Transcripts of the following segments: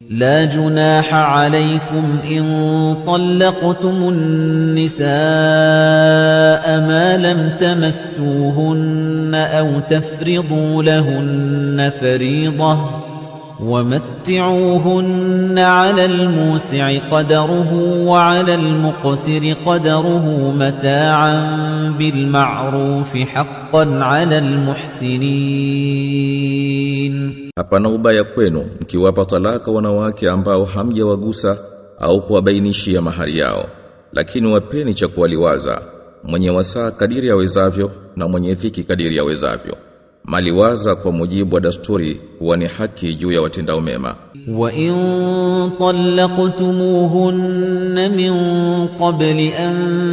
لا جناح عليكم إن طلقتم النساء ما لم تمسوهن أو تفرضوا لهن فريضة ومتعوهن على الموسع قدره وعلى المقتر قدره متاعا بالمعروف حقا على المحسنين Hapana ubaya kwenu mkiwapa talaka wanawake ambao hamjawagusa au kuwabainishia mahari yao lakini wapeni cha kuwaliwaza mwenye wasaa kadiri awezavyo na mwenye dhiki kadiri awezavyo maliwaza kwa mujibu wa dasturi huwa ni haki juu ya watendao mema وإن طلقتموهن من قبل أن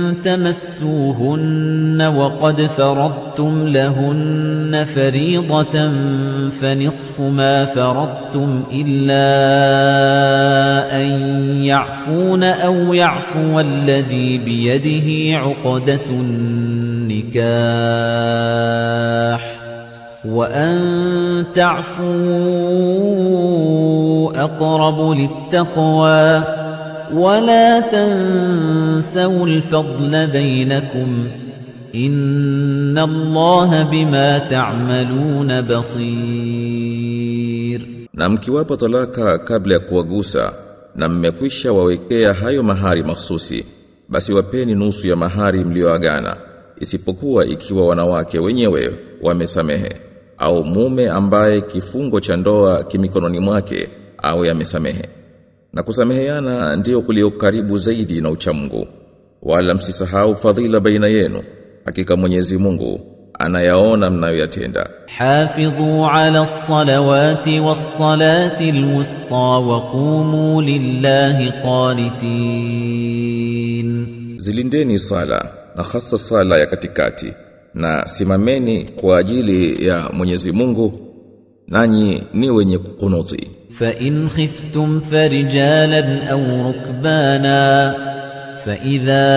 تمسوهن وقد فرضتم لهن فريضة فنصف ما فرضتم إلا أن يعفون أو يعفو الذي بيده عقدة النكاح وأن تعفوا أقرب للتقوى ولا تنسوا الفضل بينكم إن الله بما تعملون بصير na mkiwapa talaka kabla ya kuwagusa na mmekwisha wawekea hayo mahari mahsusi basi wapeni nusu ya mahari mlioagana isipokuwa ikiwa wanawake wenyewe wamesamehe au mume ambaye kifungo cha ndoa kimikononi mwake au yamesamehe na kusameheana ndiyo kulio karibu zaidi na uchamungu wala msisahau fadhila baina yenu hakika Mwenyezi Mungu anayaona mnayoyatenda حافظوا على الصلوات والصلاة الوسطى وقوموا لله قانتين zilindeni sala na hasa sala ya katikati na simameni kwa ajili ya Mwenyezi Mungu nanyi ni wenye kukunuti فإن خفتم فرجالا أو ركبانا فإذا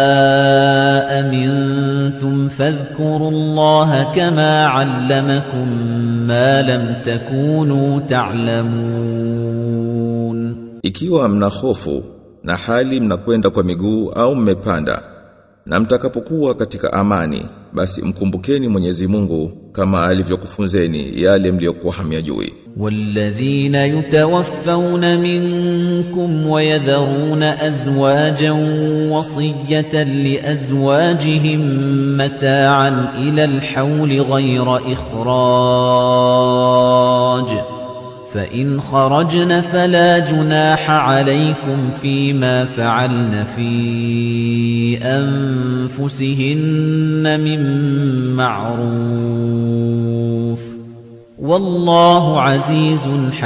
أمنتم فاذكروا الله كما علمكم ما لم تكونوا تعلمون ikiwa mna hofu na hali mnakwenda kwa miguu au mmepanda na mtakapokuwa katika amani basi mkumbukeni Mwenyezi Mungu kama alivyokufunzeni yale mliyokuwa hamyajui والذين يتوفون منكم ويذرون أزواجا وصية لأزواجهم متاعا إلى الحول غير إخراج فإن خرجن فلا جناح عليكم فيما فعلن في أنفسهن من معروف والله عزيز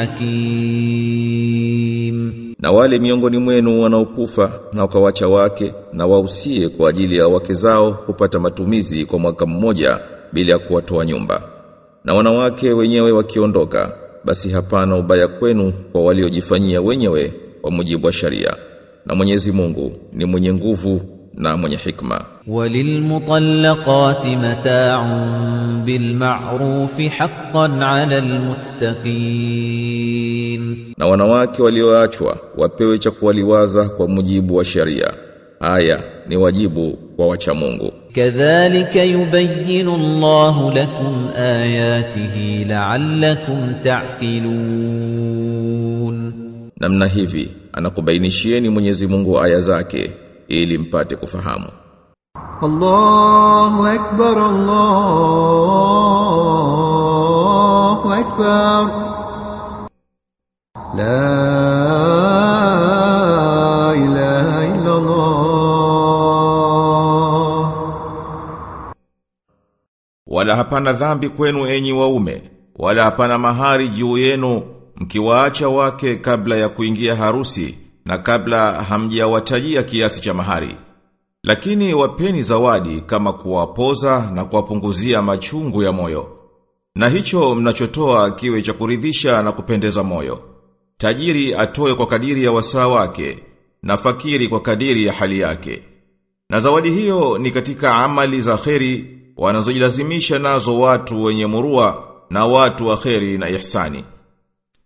حكيم na wale miongoni mwenu wanaokufa na wakawacha wake na wausie kwa ajili ya wake zao kupata matumizi kwa mwaka mmoja bila ya kuwatoa nyumba na wanawake wenyewe wakiondoka basi hapana ubaya kwenu kwa waliojifanyia wenyewe kwa mujibu wa sharia na Mwenyezi Mungu ni mwenye nguvu na mwenye hikma وللمطلقات متاع بالمعروف حقا على المتقين na wanawake walioachwa wapewe cha kuwaliwaza kwa mujibu wa sharia haya ni wajibu kwa wacha Mungu كذلك يبين الله لكم آياته لعلكم تعقلون namna hivi anakubainishieni Mwenyezi Mungu aya zake ili mpate kufahamu الله أكبر الله أكبر لا إله إلا الله wala hapana dhambi kwenu enyi waume wala hapana mahari juu yenu mkiwaacha wake kabla ya kuingia harusi na kabla hamjawatajia kiasi cha mahari lakini wapeni zawadi kama kuwapoza na kuwapunguzia machungu ya moyo na hicho mnachotoa kiwe cha kuridhisha na kupendeza moyo tajiri atoe kwa kadiri ya wasaa wake na fakiri kwa kadiri ya hali yake na zawadi hiyo ni katika amali za kheri wanazojilazimisha nazo watu wenye murua na watu wa kheri na ihsani.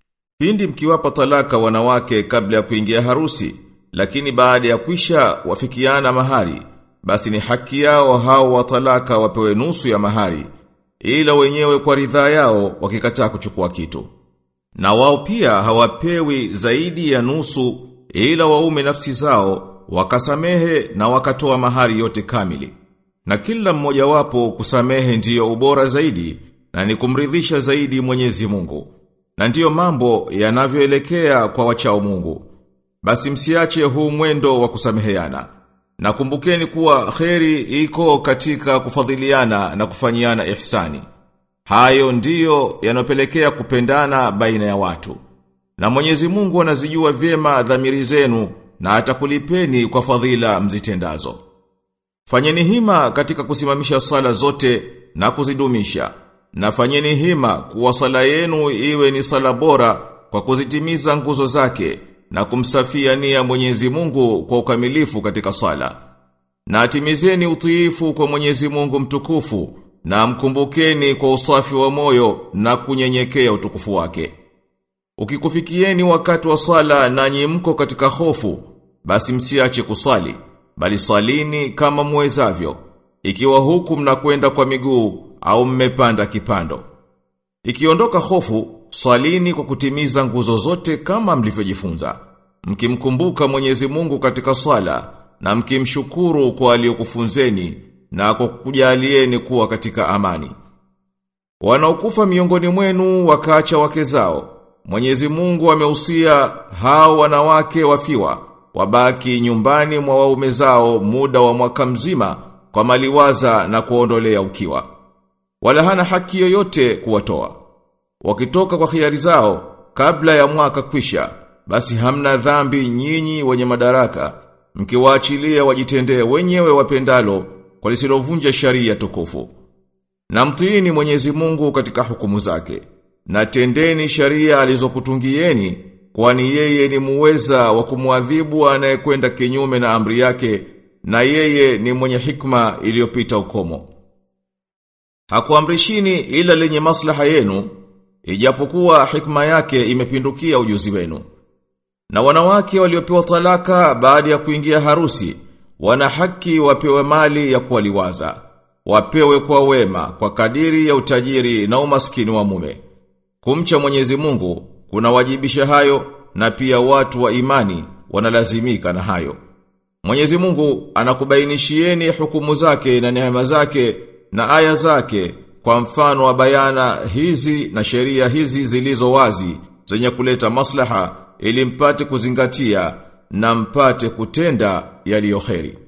Pindi mkiwapa talaka wanawake kabla ya kuingia harusi, lakini baada ya kwisha wafikiana mahari, basi ni haki yao hao wa talaka wapewe nusu ya mahari, ila wenyewe kwa ridhaa yao wakikataa kuchukua kitu. Na wao pia hawapewi zaidi ya nusu ila waume nafsi zao wakasamehe na wakatoa mahari yote kamili. Na kila mmoja wapo kusamehe ndiyo ubora zaidi na ni kumridhisha zaidi Mwenyezi Mungu. Na ndiyo mambo yanavyoelekea kwa wachao Mungu. Basi msiache huu mwendo wa kusameheana. Na kumbukeni kuwa kheri iko katika kufadhiliana na kufanyiana ihsani. Hayo ndiyo yanopelekea kupendana baina ya watu. Na Mwenyezi Mungu anazijua vyema dhamiri zenu na atakulipeni kwa fadhila mzitendazo. Fanyeni hima katika kusimamisha sala zote na kuzidumisha. Na fanyeni hima kuwa sala yenu iwe ni sala bora kwa kuzitimiza nguzo zake na kumsafia nia Mwenyezi Mungu kwa ukamilifu katika sala. Na atimizeni utiifu kwa Mwenyezi Mungu mtukufu na mkumbukeni kwa usafi wa moyo na kunyenyekea utukufu wake. Ukikufikieni wakati wa sala nanyi mko katika hofu, basi msiache kusali, bali salini kama muwezavyo, ikiwa huku mnakwenda kwa miguu au mmepanda kipando. Ikiondoka hofu, salini kwa kutimiza nguzo zote kama mlivyojifunza. Mkimkumbuka Mwenyezi Mungu katika sala na mkimshukuru kwa aliyokufunzeni na kwa kujalieni kuwa katika amani. Wanaokufa miongoni mwenu wakaacha wake zao. Mwenyezi Mungu ameusia hao wanawake wafiwa wabaki nyumbani mwa waume zao muda wa mwaka mzima kwa maliwaza na kuondolea ukiwa. Wala hana haki yoyote kuwatoa. Wakitoka kwa khiari zao kabla ya mwaka kwisha, basi hamna dhambi nyinyi wenye madaraka, mkiwaachilia wajitendee wenyewe wapendalo kwa lisilovunja sharia tukufu. Na mtiini Mwenyezi Mungu katika hukumu zake. Na tendeni sharia alizokutungieni kwani yeye ni muweza wa kumwadhibu anayekwenda kinyume na amri yake na yeye ni mwenye hikma iliyopita ukomo. Hakuamrishini ila lenye maslaha yenu ijapokuwa hikma yake imepindukia ujuzi wenu. Na wanawake waliopewa talaka baada ya kuingia harusi wana haki wapewe mali ya kuwaliwaza. Wapewe kwa wema kwa kadiri ya utajiri na umaskini wa mume. Kumcha Mwenyezi Mungu kunawajibisha hayo na pia watu wa imani wanalazimika na hayo. Mwenyezi Mungu anakubainishieni hukumu zake na neema zake na aya zake kwa mfano wa bayana hizi na sheria hizi zilizo wazi zenye kuleta maslaha ili mpate kuzingatia na mpate kutenda yaliyo kheri.